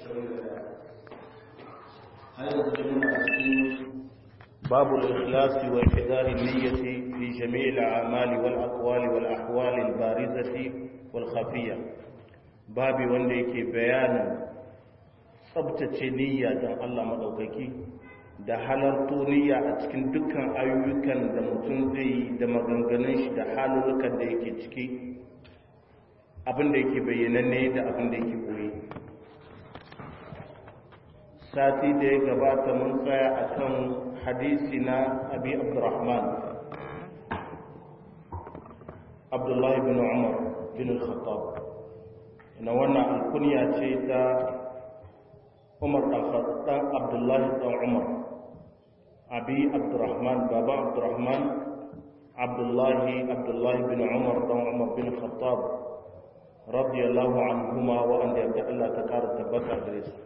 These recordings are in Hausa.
باب الإخلاص وإحضار النية في جميع الأعمال والأقوال والأحوال البارزة والخفية باب وندك بيان tsabtace niyya don Allah maɗaukaki da halarto niyya a cikin dukkan ayyukan da mutum zai yi da maganganun shi da halulukan da yake ciki abin da yake bayyananne da abin da yake koyi sati da ya gabata mun tsaya a kan hadisi na abi abdurrahman abdullahi bin umar bin al-khattab na wannan alkunya ce ta umar ɗan abdullahi ɗan umar abi abdurrahman baba abdurrahman abdullahi abdullahi bin umar ɗan umar bin khattab radiyallahu anhuma wa an da Allah ta kara tabbata gare su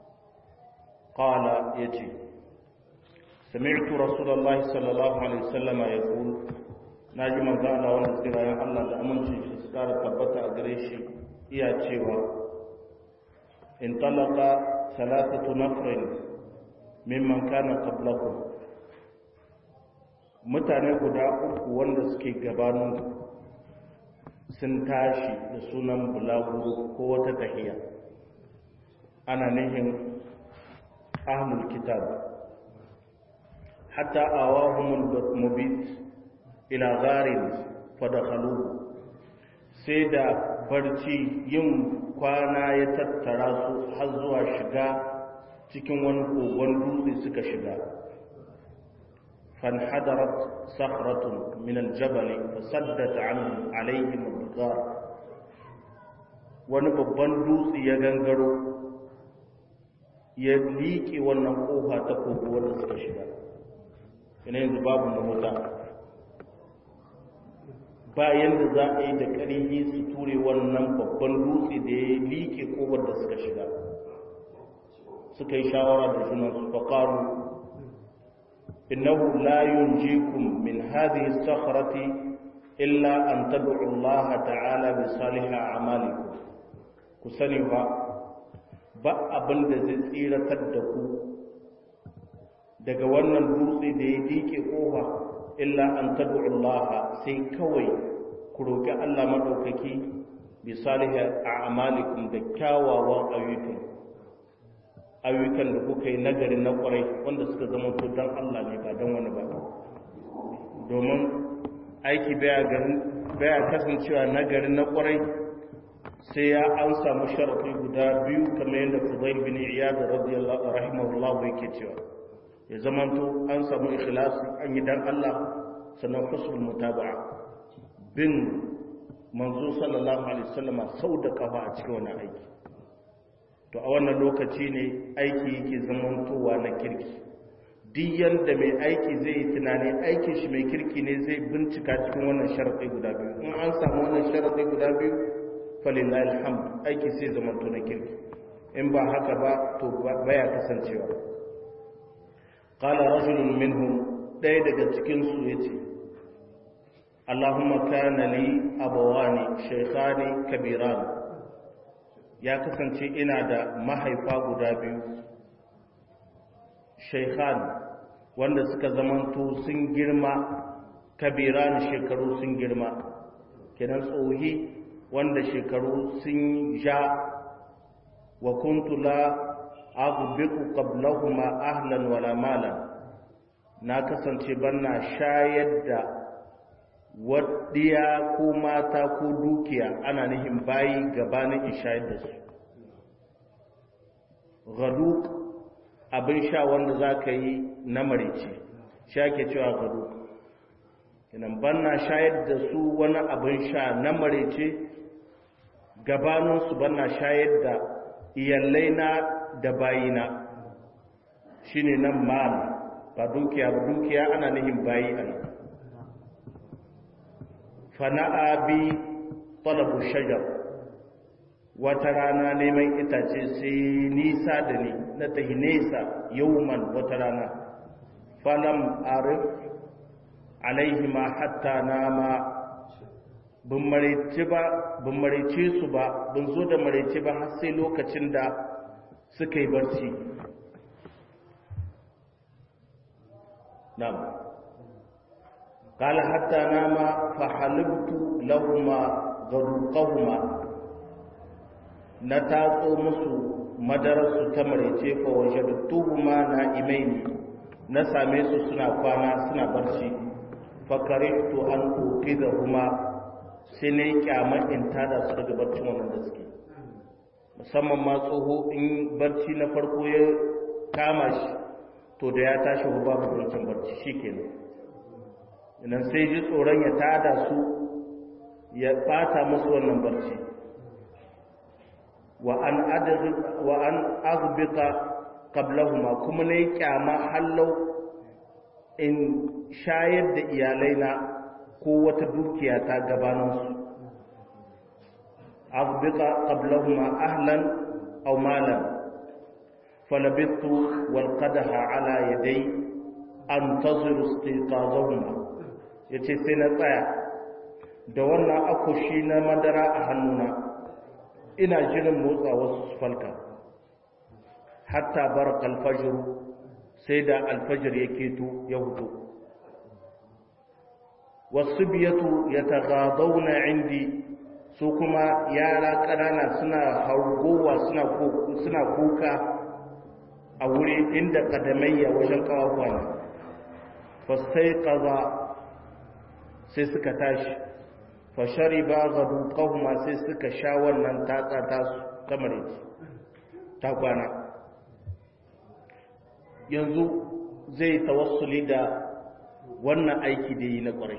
qala yace sami'tu rasulullahi sallallahu alaihi wasallam yaqul naji manzo Allah wanda tsirayen Allah da amincin shi su kara tabbata a gare shi iya cewa in talaqa ثلاثة نفر ممن كان قبلكم mutane guda uku wanda suke gabanin sun tashi da sunan bulaguro ko wata tahiya ana nihin ahlul kitab hatta awahumul mubit ila gharin fadakhaluhu sai da barci yin kwana ya tattara su har zuwa shiga cikin wani kogon dutse suka shiga fanhadarat sakhratun min aljabal fasaddat anhum alaihim al wani babban dutse ya gangaro ya liƙe wannan kofa ta kogo wanda suka shiga ina yanzu babu mahuta bayan da za a yi da ƙarfi su ture wannan babban dutse da ya liƙe kowar da suka shiga suka yi shawara da junan su faƙaru innahu la yunjikum min hadhihi sakhrati illa an tad'u Allah ta'ala bi salihah a'malikum ku sani ba ba abin da zai tsiratar da ku daga wannan dutse da ya liƙe kofa illa an tad'u Allah sai kawai ku roki Allah madaukaki bi salihi a'malikum da kyawawan ayyukan ayyukan da kuka yi nagari na kwarai wanda suka zama to dan Allah ne ba dan wani ba domin aiki baya garin baya kasancewa nagari na kwarai sai ya an samu sharafi guda biyu kamar yadda Fudail bin Iyad radiyallahu rahimahullahu yake cewa ya zamanto an samu ikhlasi an yi dan Allah sannan husnul mutaba'a bin manzo sallallahu alaihi wasallama sau da kafa a cikin wannan aiki to a wannan lokaci ne aiki yake zamantowa na kirki duk yanda mai aiki zai yi tunani aikin shi mai kirki ne zai bincika cikin wannan sharaɗi guda biyu in an samu wannan sharaɗi guda biyu falillahi alhamd aiki sai zamanto na kirki in ba haka ba to baya kasancewa قال رجل منهم ɗaya daga cikinsu ya ce Allahumma kana li abawani shaykhani kabiran ya kasance ina da mahaifa guda biyu shaykhan wanda suka zamanto sun girma kabiran shekaru sun girma kenan tsohi wanda shekaru sun ja wa kuntu la aghbiqu qablahuma ahlan wala malan na kasance banna shayar da waddiya ko mata ko dukiya ana nihin bayi gabanin in shayar da su gaduk abin sha wanda za ka yi na marici shi ake cewa gaduk inan banna shayar da su wani abin sha na marici gabaninsu banna shayar da iyalai na da bayina shi ne nan mal ba dukiya ba dukiya ana nihin bayi a nan fana'a bi talabu shajar wata rana neman itace sai nisa da ni na tahi nesa yauman wata rana falam arif alaihi ma hatta nama bin maraice ba bin maraice su ba bin zo da maraice ba har sai lokacin da suka yi barci na'am قال حتى نام فحلبت لهما غرقهما نتاقو مسو مدرس تمريce fa wajadtuhuma na'imaini na same su suna kwana suna barci fakarihtu an uqidahuma sai ne kyamar in tada su daga barcin wannan da suke musamman ma tsoho in barci na farko ya kama shi to da ya tashi babu barcin barci shikenan idan sai ji tsoron ya tada su ya bata musu wannan barci wa an wa an aghbita qablahuma kuma ne kyama hallau in shayar da iyalaina ko wata dukiya ta gabanin su aghbita qablahuma ahlan aw malan falabittu wal qadaha ala yaday antaziru istiqazahuma ya ce sai na tsaya da wannan akushi na madara a hannuna ina jirin motsa wasu falka hatta bar alfajir sai da alfajir ya keto ya hutu wasu biyatu ya tagadauna indi su kuma yara ƙanana suna hargowa suna kuka a wuri inda ƙadamayya wajen ƙawafuwa fasai ƙaza sai suka tashi fashari ba ga dukahuma sai suka sha wannan tatsa tasu ta mareci ta kwana yanzu zai tawassuli da wannan aiki da yi na ƙwarai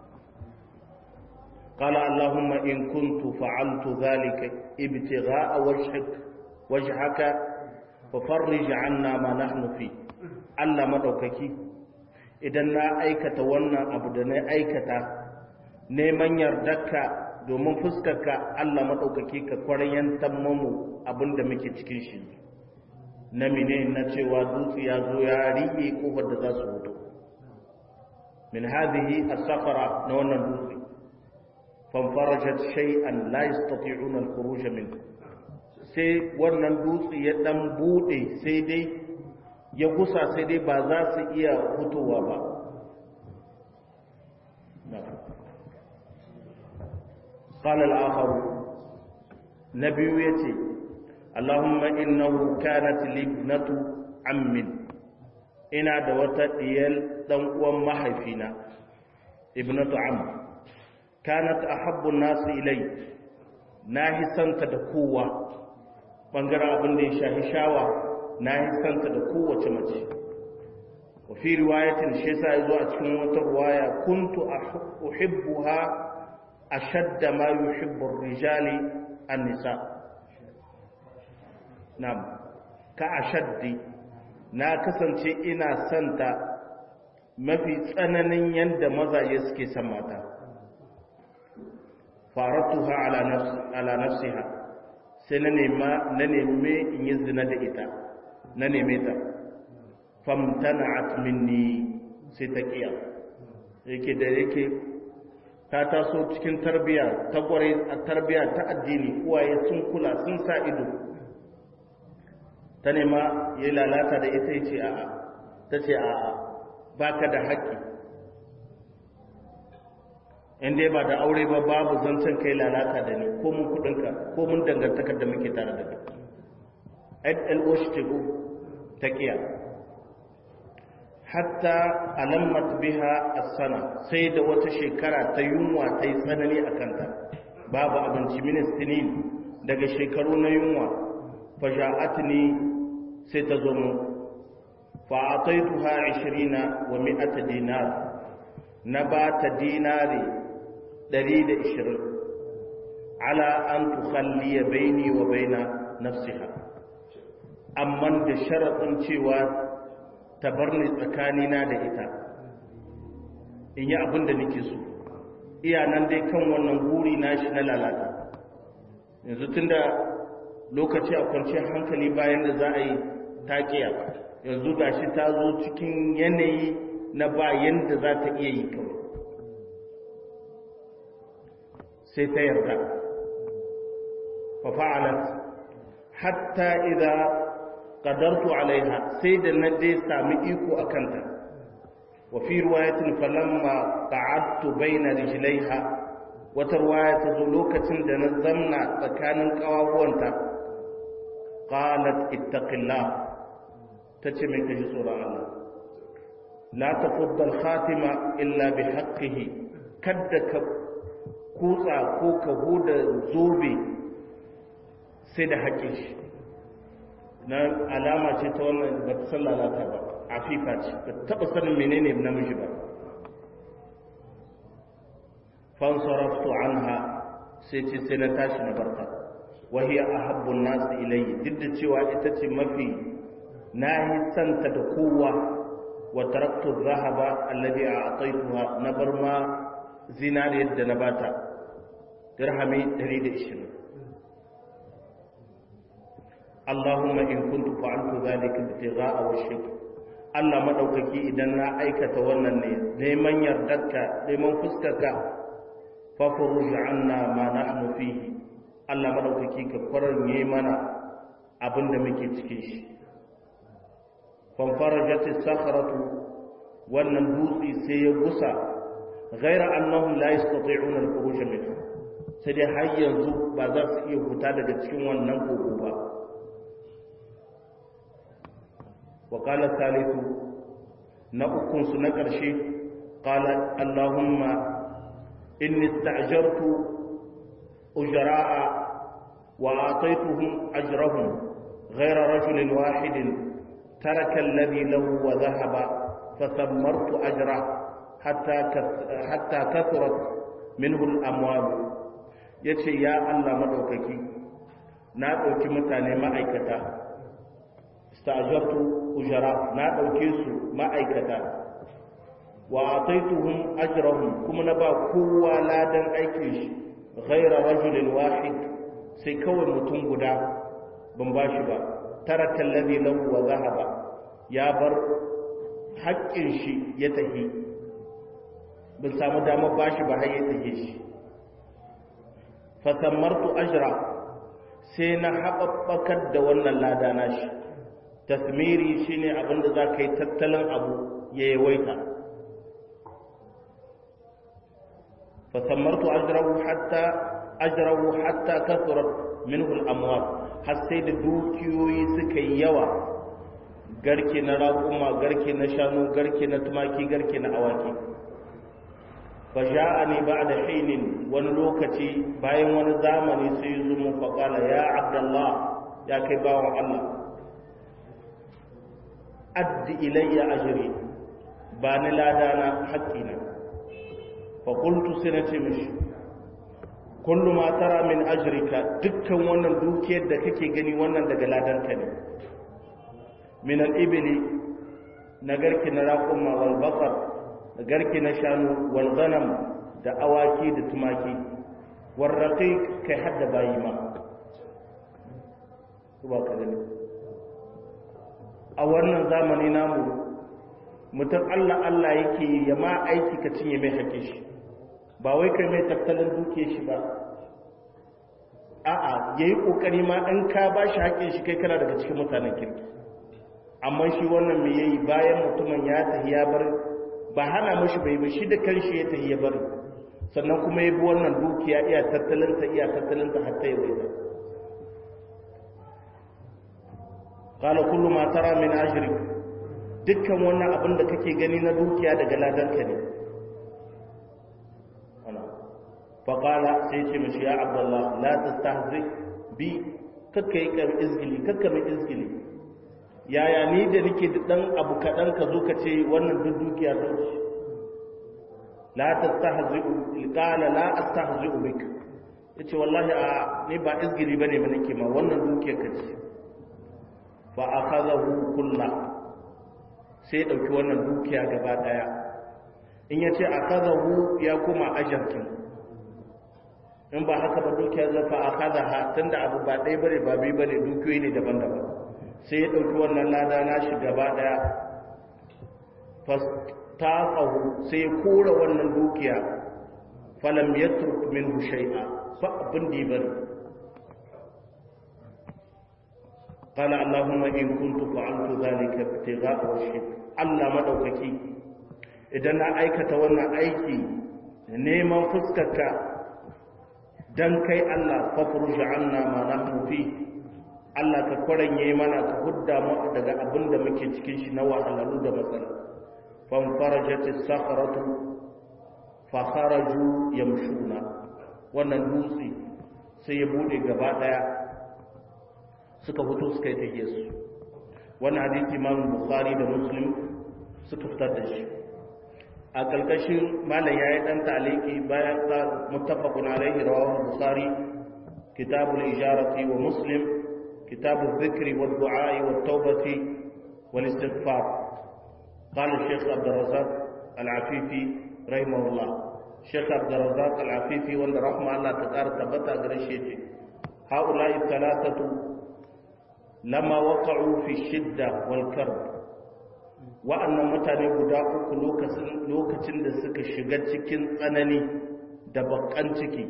قال اللهم إن كنت فعلت ذلك ابتغاء وجهك وجهك ففرج عنا ما نحن فيه الله مدوككي idan na aikata wannan abu da na aikata neman yardarka domin fuskarka Allah maɗaukaki ka kwaryantar mamu abin da muke cikin shi na mine na cewa dutse ya zo ya riƙe ƙofar da za su hoto min hadhihi as-safara na wannan dutse fanfarajat shay'an la yastati'una al-khuruj min sai wannan dutse ya dan bude sai dai ya gusa sai dai ba za su iya fitowa ba قال الآخر نبي يتي اللهم إنه كانت لابنة عم إنا دوتا ديال دنقوا محيفنا ابنة عم كانت أحب الناس إلي ناهي سنت دكوة بانجرا أبن دي شاهي شاوة ناهي سنت دكوة مجي وفي رواية شيسا إذو أتكون رواية كنت أحبها أشد ما يحب الرجال النساء نعم كأشد na kasance ina santa mafi tsananin yadda mazaje suke son mata faratuha ala nafsiha sai na nema na neme in yi zina da ita na neme ta famtana'at minni sai ta kiya yake da yake ta taso cikin tarbiya ta gware a tarbiya ta addini uwaye sun kula sun sa ido ta nema ya lalata da ita ce a'a ta ce a'a baka da haƙƙi in dai ba da aure ba babu zancen kai lalata da ni ko mun kudinka ko mun dangantakar da muke tare da kai lo shi tego ta kiya hatta alammat biha as-sana sai da wata shekara ta yunwa ta yi tsanani a kanta babu abinci ministinin daga shekaru na yunwa faja'atni sai ta zo mu fa'ataituha 20 wa 100 dinar na ba ta dinari 120 ala an tukhalliya baini wa baina nafsiha amma da sharadin cewa ta bar ni tsakanina da ita in yi abin da nake so iya nan dai kan wannan guri nashi na lalata yanzu tunda lokaci a kwanciyar hankali bayan da za a yi taƙiya yanzu ga shi ta zo cikin yanayi na bayan da za ta iya yi kawai sai ta yarda fafa'alat hatta idza qadartu alaiha sai da na dai sami iko akanta wa fi riwayatin falamma qa'adtu baina rijlaiha wata riwaya ta zo lokacin da na zamna tsakanin kawahuwanta qalat ittaqillah tace mai kaji tsoron Allah la tafudda al-khatima illa bi haqqihi kadda ka kutsa ko ka huda zobe sai da haƙƙin shi na alama ce ta wannan ba ta san lalata ba afifa ce ba taɓa sanin menene namiji ba fansaraftu anha sai ce sai na tashi na barta wahiya ahabbun nasu ilayhi duk da cewa ita ce mafi na yi santa da kowa wa taraktu zahaba alladhi a'taytuha na bar ma zinariyar da na bata dirhami 120 Allahumma in kuntu fa'altu dhalika ibtigha'a wajhik Allah madaukaki idan na aikata wannan ne neman yardarka neman fuskarka fa furuj anna ma nahnu fihi Allah madaukaki ka kwaranye mana abinda muke cikin shi fa farajat as-sakhratu wannan dutse sai ya gusa ghaira annahum la yastati'una al-khuruj minhu sai dai har yanzu ba za su iya fita daga cikin wannan koko ba وقال الثالث نأكن سنكر شيء قال اللهم إني استأجرت أجراء وأعطيتهم أجرهم غير رجل واحد ترك الذي له وذهب فثمرت أجره حتى حتى كثرت منه الأموال yace ya Allah madaukaki na ɗauki mutane ma'aikata stajartu ujara na ɗauke su ma'aikata wa ataituhum ajrahum kuma na ba kowa ladan aikin shi ghaira rajulin wahid sai kawai mutum guda ban ba shi ba taraka alladhi lahu wa zahaba ya bar haƙƙin shi ya tahi ban samu damar ba shi ba har ya tahi shi fa sammartu ajra sai na haɓaɓɓakar da wannan lada na shi tasmiri shine abinda za ka yi tattalin abu ya yawaita fasammartu ajrahu hatta ajrahu hatta kasurat minhu al-amwal har sai da dukiyoyi suka yi yawa garke na raƙuma garke na shanu garke na tumaki garke na awaki fa ja'ani ba'da hinin wani lokaci bayan wani zamani sai zo mu faqala ya abdullah ya kai bawan Allah addi ilayya ajri ba ni ladana haƙƙina fa qultu sai nace mishi kullu ma tara min ajrika dukkan wannan dukiyar da kake gani wannan daga ladanka ne min al-ibli na garki na raquma wal baqar da garki na shanu wal ghanam da awaki da tumaki war raqiq kai hadda bayi ma ba ka gani a wannan zamani namu mutum Allah Allah yake ya ma aiki ka cinye mai haƙe shi ba wai kai mai tattalin duke shi ba a'a ya yi ƙoƙari ma in ka ba shi haƙe shi kai kana daga cikin mutanen kirki amma shi wannan mai yayi bayan mutumin ya tafi ya bar ba hana mashi bai ba shi da kanshi ya tafi ya bar sannan kuma ya bi wannan dukiya iya tattalinta iya tattalinta hatta ya bai qala kullu ma tara min ajri dukkan wannan abin da kake gani na dukiya daga ladanka ne ana fa qala sai ce mishi ya abdullah la tastahzi bi kakka yi kam izgili kakka mai izgili yaya ni da nake da dan abu kadan ka zo ka ce wannan duk dukiya ta ce la tastahzi qala la astahzi bik yace wallahi a ni ba izgili bane ba nake ma wannan dukiya ka ce fa akhadahu kullu sai ya dauki wannan dukiya gaba daya in yace akhadahu ya kuma ajarkin in ba haka ba dukiya zai fa akhadaha tunda abu ba dai bare ba bi bane dukiyoyi ne daban-daban sai ya dauki wannan lada na shi gaba daya fastaqahu sai ya kora wannan dukiya falam yatruk minhu shay'a fa abin da bari qala allahumma in kuntu fa'altu dhalika ibtigha'a wajhik Allah madaukaki idan na aikata wannan aiki neman fuskarka dan kai Allah fafruj anna ma nahnu fi Allah ka kwaranye mana ka hudda mu daga abin da muke cikin shi na wahalalu da matsala fan farajat as-sakhratu fa kharaju yamshuna wannan dutse sai ya bude gaba daya suka fito suka yi tahiyar su wannan hadisi Imam Bukhari da Muslim suka fitar da shi a kalkashin malam yayi dan taliki bayan da muttafaqun alaihi rawahu Bukhari kitabul ijarati wa Muslim كتاب الذكر والدعاء والتوبة والاستغفار قال الشيخ عبد الرزاق العفيفي رحمه الله الشيخ عبد الرزاق العفيفي وان رحمه الله تقار تبتا غرشيتي هؤلاء الثلاثة لما وقعوا في الشدة والكرب وأن متاني guda uku lokacin da suka shiga cikin tsanani da bakan ciki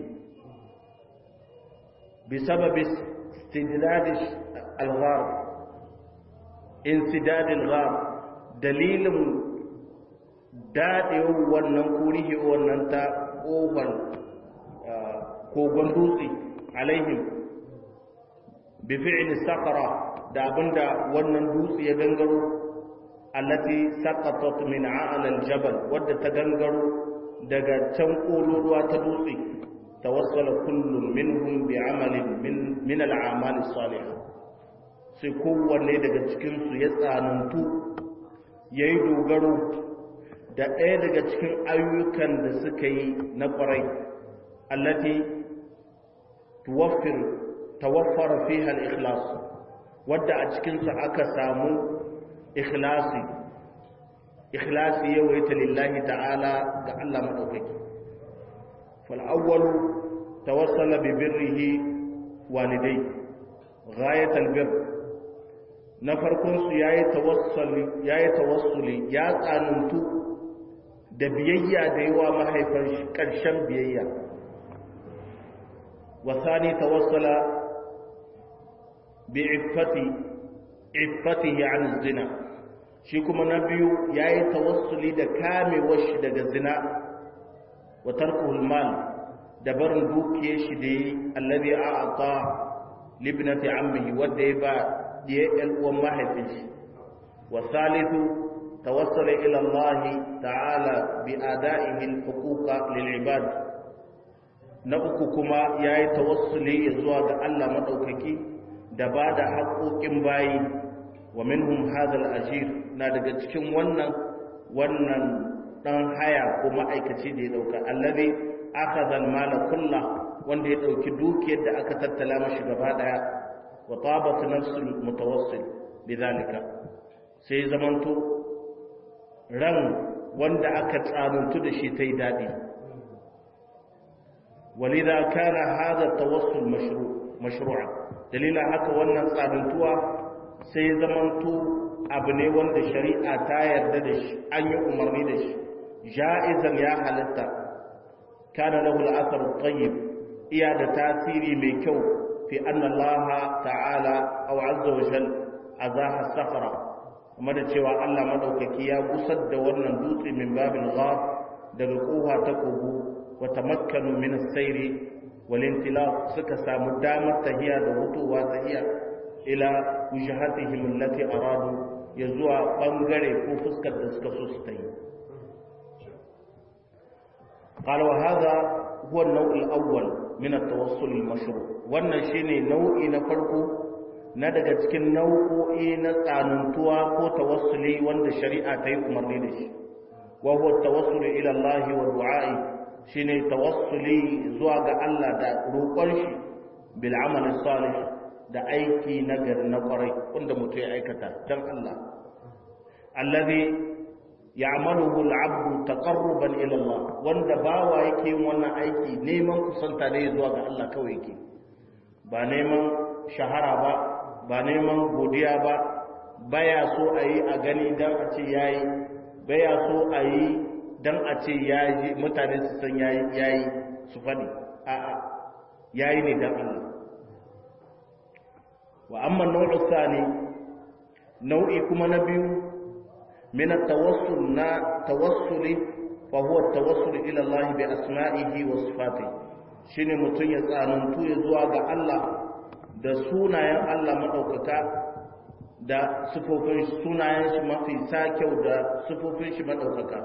بسبب استدلال الغار انسداد الغار دليل daɗewar wannan kurihi wannan ta ƙofar kogon dutse alaihim bi fi'li sakara da abinda wannan dutse ya gangaro allati saqatat min a'la al-jabal wadda ta gangaro daga can ƙololuwa ta dutse tawassala kullum minhum bi amalin min min al-a'mal as-salihah sai kowanne daga cikin su ya tsanantu yayi dogaro da ɗaya daga cikin ayyukan da suka yi na ƙwarai allati tuwaffir tawaffara fiha al-ikhlas wadda a cikin su aka samu ikhlasi ikhlasi yawaita lillahi ta'ala ga Allah madaukaki fal awwalu tawassala bi birrihi walidai ghayat al-birr na farkon su yayi tawassuli yayi tawassuli ya tsanantu da biyayya da yawa mahaifar shi ƙarshen biyayya wasani tawassala bi iffati iffatihi an zina shi kuma na biyu yayi tawassuli da kamewar shi daga zina wa tarkuhul mal da barin dukiyar shi da yi allazi a'ata libnati ammihi wanda ya ba diye ɗan uwan mahaifin shi wa salisu توصل إلى الله تعالى بأدائه الحقوق للعباد نأككما ياي توصلي يزوى الله مدوككي دباد حقوق باي ومنهم هذا الأجير نادق تكون ونن ونن dan haya ko ma'aikaci da ya dauka allazi akhadha al-mala kulla wanda ya dauki dukiyar da aka tattala mashi gaba daya wa tabat nafsul mutawassil bidhalika sai zamanto ran wanda aka tsanantu da shi ta yi daɗi walida kana hada tawassul mashru'a dalila haka wannan tsanantuwa sai zamanto abu ne wanda shari'a ta yarda da shi an yi umarni da shi ja'izan ya halitta kana lahu al-athar tayyib iya da tasiri mai kyau fi anna Allah ta'ala aw azza wa jalla azaha safara kuma da cewa Allah madaukaki ya gusar da wannan dutse min babil ghar daga koha ta kogo wa tamakkanu min as-sayri wal intilaq suka samu damar tahiya da hutuwa tahiya ila wujahatihim allati aradu ya zuwa bangare ko fuskar da suka so su tayi قال وهذا هو النوع الأول من التوصل المشروع wannan shine nau'i na farko na daga cikin nau'o'i na tsanantuwa ko tawassuli wanda shari'a ta yi umarni da shi wa huwa tawassuli ila Allah wa du'a'i shine tawassuli zuwa ga Allah da roƙon shi bil amali salih da aiki na gari na kwarai wanda mutum ya aikata dan Allah allazi ya'maluhu al-'abdu taqarruban ila Allah wanda bawa yake yin wannan aiki neman kusanta ne zuwa ga Allah kawai yake ba neman shahara ba ba neman godiya ba baya so a yi a gani don a ce ya yi baya so a yi don a ce ya yi mutane su san ya yi su faɗi a'a ya yi ne don Allah wa amma nau'u sani nau'i kuma na biyu min at-tawassul na tawassuli fa huwa at-tawassul ila Allah bi asma'ihi wa sifatihi shine mutun ya tsanantu ya zuwa ga Allah da sunayen Allah madaukaka da sifofin sunayen shi mafi kyau da sifofin shi madaukaka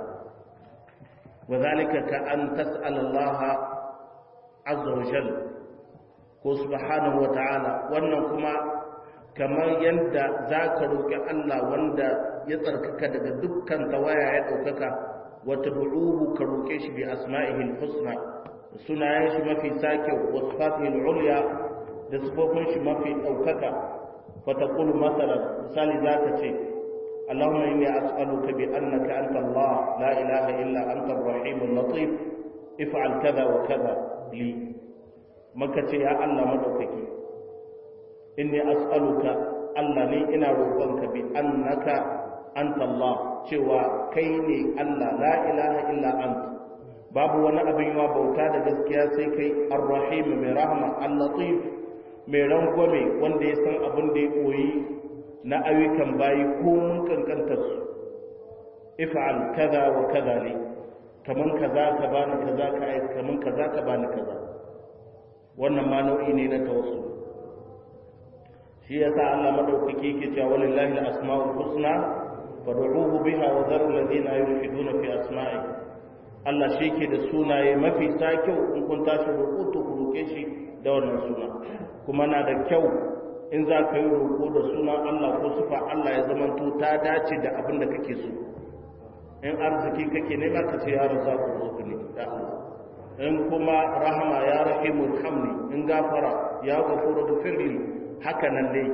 wadhalika ka an tas'ala Allah azza wa jalla ko subhanahu wa ta'ala wannan kuma kamar yadda zaka roki Allah wanda ya tsarkaka daga dukkan tawaya ya daukaka wa tad'uhu ka roke shi bi asma'ihi al-husna sunayen shi mafi kyau wa sifatihi al-ulya da sifofin shi mafi daukaka فتقول مثلا مثال ذاك شيء اللهم إني أسألك بأنك أنت الله لا إله إلا أنت الرحيم اللطيف افعل كذا وكذا لي مكة يا الله مدوكك إني أسألك الله لي إنا روبانك بأنك أنت الله شوى كيني الله لا إله إلا أنت babu wani abin yawa bauta da gaskiya sai kai ar-rahim mai rahma al-latif mai rangwame wanda ya san abin da ya koyi na ayyukan bayi ko mun kankanta su if'al kaza wa kaza ne kaman kaza ka bani kaza ka ai kaman kaza ka bani kaza wannan ma nau'i ne na tawassul shi yasa Allah madaukaki yake cewa walillahi al-asmaul husna fad'uhu biha wa dharu alladhina yulhiduna fi asma'i Allah shi ke da sunaye mafi sa kyau in kun tashi roƙo to ku roƙe shi da wannan suna kuma na da kyau in za ka yi roƙo da sunan Allah ko sufa Allah ya zamanto ta dace da abin da kake so in arziki kake nema ka ce ya raza ku roƙo ne da Allah in kuma rahama ya rahimu hamni in gafara ya gafuru da firli haka nan dai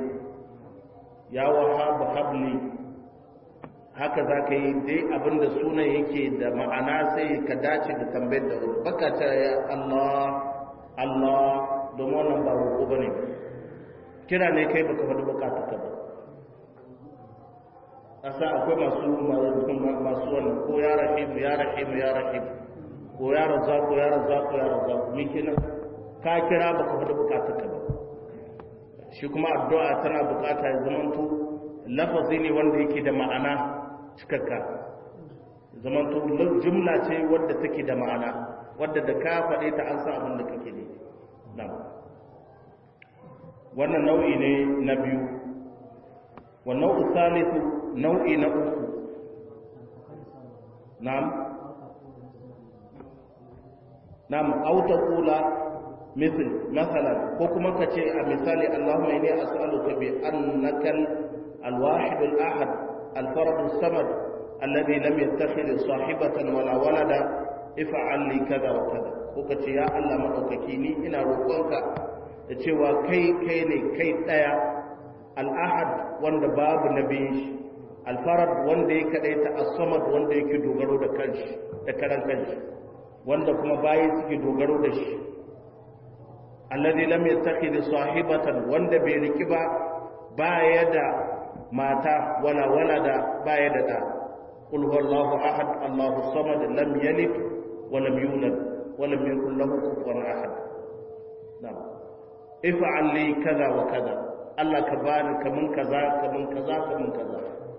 ya wahabu habli haka za ka yi dai abin da sunan yake da ma'ana sai ka dace da tambayar da wani baka ta ya Allah Allah domin wannan ba roƙo ba ne kira ne kai baka faɗi bukata ka ba asa akwai masu masu wannan ko ya rahimu ya rahimu ya rahimu ko ya razza ko ya razza ko ya razza ko miki nan ka kira baka faɗi bukata ka ba shi kuma addu'a tana bukata ya zamanto lafazi ne wanda yake da ma'ana cikakka zamanto jumla ce wadda take da ma'ana wadda da ka faɗe ta an sa abin da kake ne nan wannan nau'i ne na biyu wannan usalisu nau'i na uku na'am na'am auta kula misal masalan ko kuma ka ce a misali Allahumma inni as'aluka bi annaka al-wahid al-ahad al-farad as-samad alladhi lam yattakhidh sahibatan wala walada if'al li kaza wa kaza ko ka ce ya Allah madaukaki ni ina roƙonka da cewa kai kai ne kai daya al-ahad wanda babu nabiyin shi al-farad wanda ya kadaita as-samad wanda yake dogaro da kanshi da karan kanshi wanda kuma bayi suke dogaro da shi alladhi lam yattakhidh sahibatan wanda bai riki ba baya da mata wala walada baya da da qul huwallahu ahad allahu samad lam yalid wa lam yulad wa lam yakul lahu kufuwan ahad na'am if'al li kaza wa kaza Allah ka bani kaman kaza kaman kaza kaman kaza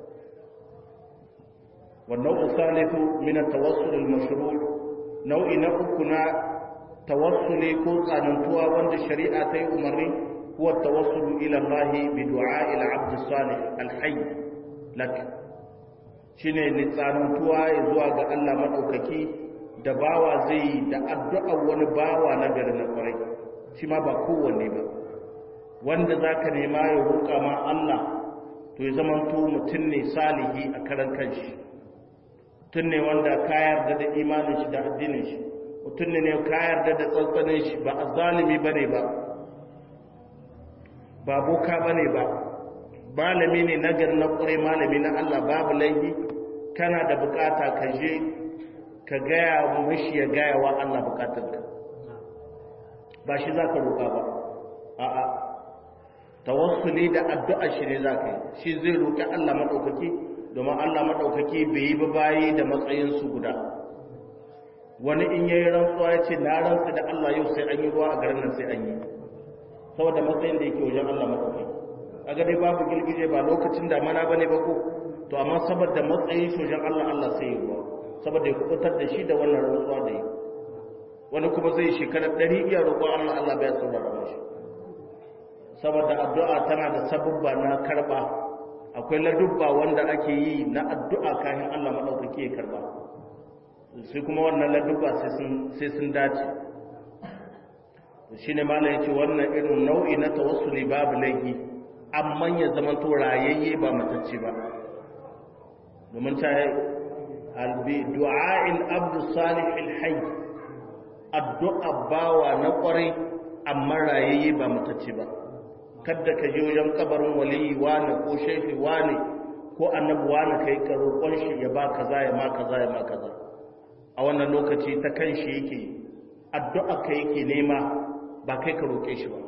والنوع الثالث من التوسل المشروع نوع نأكنا tawassuli ko tsanantuwa wanda shari'a ta yi umarni huwa tawassulu ila Allah bi du'a ila abd salih alhayy lak shine ni tsanantuwa zuwa ga Allah madaukaki da bawa zai da addu'a wani bawa na gari na kwarai shi ma ba kowanne ba wanda zaka nema ya roƙa ma Allah to ya zamanto mutum ne salihi a karan kanshi mutum ne wanda ka yarda da imanin shi da addinin shi mutum ne ka yarda da tsantsanin shi ba a zalimi ba ne ba ba boka ba ne ba malami ne na gari na ƙure malami na Allah babu laifi kana da bukata ka je ka gaya mashi ya gaya wa Allah bukatarka ba shi za ka roƙa ba a'a tawassuli da addu'a shi ne za ka yi shi zai roƙi Allah maɗaukaki domin Allah maɗaukaki bai yi ba bayi da matsayinsu guda wani in yayi rantsuwa ya ce na rantsu da Allah yau sai an yi ruwa a garin nan sai an yi saboda matsayin da yake wajen Allah maɗaukaki kaga dai babu girgije ba lokacin damana bane ba ko to amma saboda matsayin shojan Allah Allah sai ya ruwa saboda ya kubutar da shi da wannan rantsuwa da yi wani kuma zai shekarar ɗari iya roƙon Allah Allah bai saurara mashi saboda addu'a tana da sabubba na karba akwai ladubba wanda ake yi na addu'a kafin Allah madaukake ya karba sai kuma wannan ladubba sai sun dace shi ne mala ya ce wannan irin nau'i na tawassuli babu laifi amma ya zama to rayayye ba matacce ba domin ta yi albi du'a'il abdu salihil hayy addu'a bawa na kwarai amma rayayye ba matacce ba kada ka je wajen kabarin waliyi wani ko shefi wani ko annabi wani kai ka roƙon shi ya ba kaza ya ma kaza ya ma kaza a wannan lokaci ta kan shi yake addu'a ka yake nema ba kai ka roƙe shi ba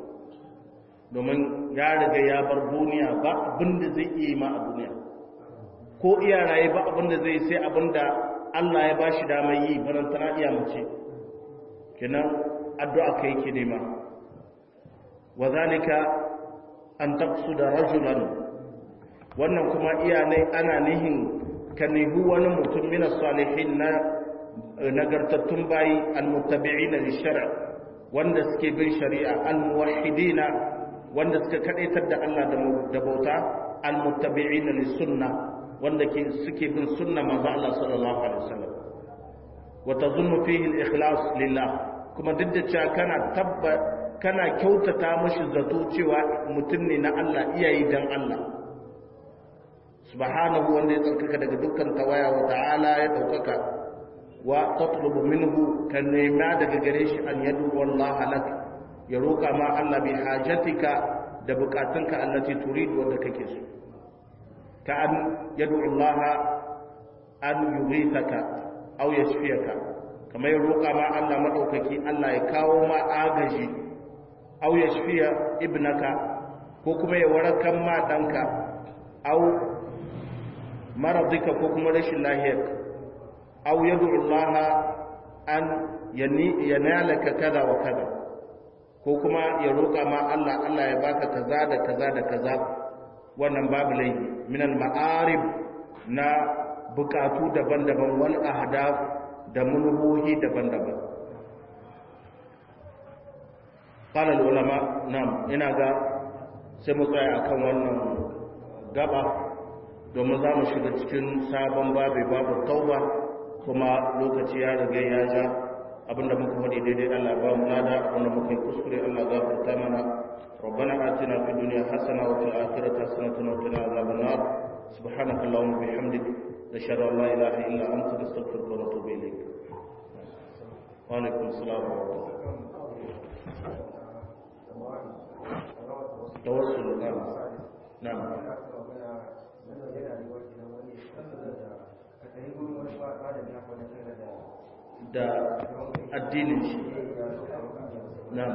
domin ya riga ya bar duniya ba abin da zai iya ma a duniya ko iya raye ba abin da zai sai abin da Allah ya ba shi damar yi barantana iya mace kenan addu'a ka yake nema wa zalika an taqsuda rajulan wannan kuma iya ne ana nihin ka nihu wani mutum min salihin na nagartattun bayi almuttabi'ina lishar' wanda suke bin shari'a almuwahhidina wanda suka kadaitar da Allah da bauta almuttabi'ina lisunna wanda ke suke bin sunna manzo Allah sallallahu alaihi wasallam wa tazunnu fihi al-ikhlas lillah kuma duk da cewa kana tabba kana kyautata mashi zato cewa mutum ne na Allah iyayi dan Allah subhanahu wanda ya tsarkaka daga dukkan tawaya wa ta'ala ya daukaka wa tatlubu minhu kan nema daga gare shi an yadu wallahi lak ya roka ma Allah bi hajatika da bukatunka allati turid wanda kake so ka an yadu Allah an yughithaka aw yashfiyaka kamar ya roka ma Allah madaukaki Allah ya kawo ma agaji aw yashfiya ibnaka ko kuma ya warakan ma danka aw maradika ko kuma rashin lahiyarka aw yad'u Allah an yanalaka kaza wa kaza ko kuma ya roƙa ma Allah Allah ya baka kaza da kaza da kaza wannan babu laifi min al ma'arib na bukatu daban-daban wal ahdaf da munhuhi daban-daban qala al ulama nam ina ga sai mu tsaya akan wannan gaba domin za mu shiga cikin sabon babu babu tauba kuma lokaci ya riga ya ja abinda muka faɗi daidai Allah ba mu lada abinda muka yi kuskure Allah gafarta mana ربنا آتنا في الدنيا حسنة وفي الآخرة حسنة وقنا عذاب النار سبحانك اللهم وبحمدك نشهد أن لا إله إلا أنت نستغفرك ونتوب إليك وعليكم السلام ورحمة الله توسل نعم نعم da addinin shi na'am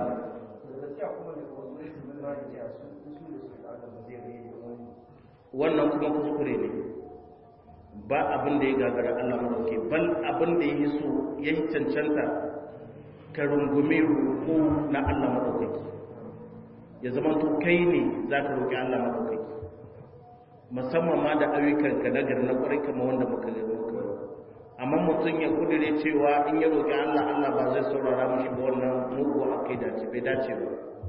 wannan kuma kuskure ne ba abin da ya gagara Allah madauke bal abin da ya yi so ya yi cancanta ka rungume roƙo na Allah madaukaki ya zama to kai ne za ka roƙi Allah madaukaki musamman ma da ayyukanka na gari na ƙwarai kamar wanda muka ga muka amma mutum ya kudure cewa in ya roƙi Allah Allah ba zai saurara mishi ba wannan mugu a kai dace bai dace ba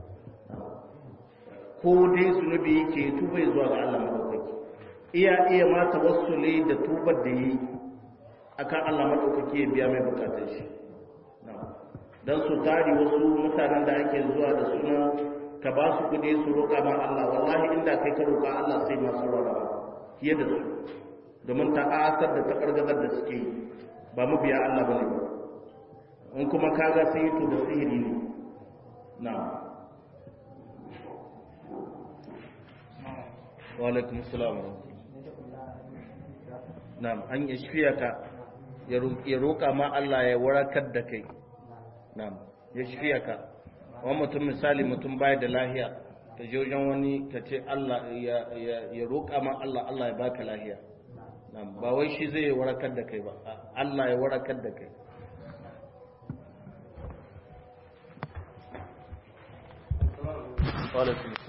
ko dai zunubi yake tuba zuwa ga Allah madaukaki iya iya ma tawassuli da tubar da yi akan Allah madaukaki ya biya mai bukatun shi dan su tari wasu mutanen da ake zuwa da suna ka ba su kudi su roƙa ma Allah wallahi inda kai ka roƙa Allah sai ma saurara fiye da su domin ta'asar da ta ƙargazar da suke yi ba mu biya Allah ba ne ba in kuma kaga sai yi to da sihiri ne na walaikun salam na'am an yi shifiya ka ya roƙa ma Allah ya warakar da kai na'am ya shifiya ka wani mutum misali mutum baya da lahiya ka je wajen wani ka ce Allah ya roƙa ma Allah Allah ya baka lahiya ba wai shi zai warakar da kai ba Allah ya warakar da kai Walaikun